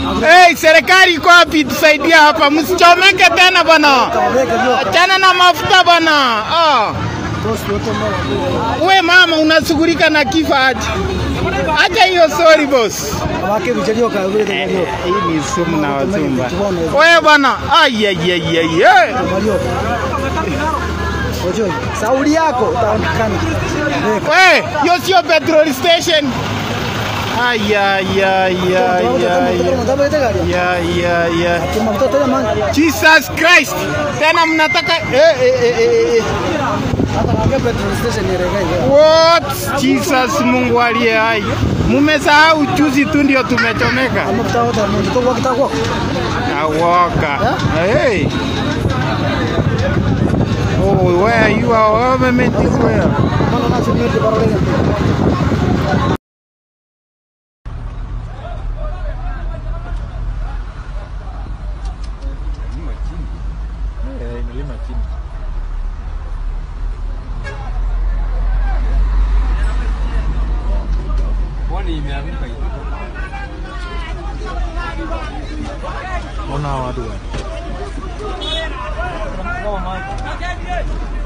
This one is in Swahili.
Hey, serikali iko wapi? Tusaidia hapa, msichomeke tena bwana. Achana na mafuta bwana. Ah. We mama unashughulika na kifo aje? Acha hiyo sorry boss. Hii ni sumu na wazumba. We bwana, ai ai ai ai. ai. Sauli yako utaonekana. We, hiyo sio petrol station. Ai ai ai ai ai. Ya ya ya. Jesus Christ. Tena mnataka eh eh eh eh. eh. What? Jesus Mungu aliye hai. Mumesahau juzi tu ndio tumechomeka. Awoka. Hey. Oh, where you are? Government is where? Pwani imeanguka hivi. Ona watu. Kama maji.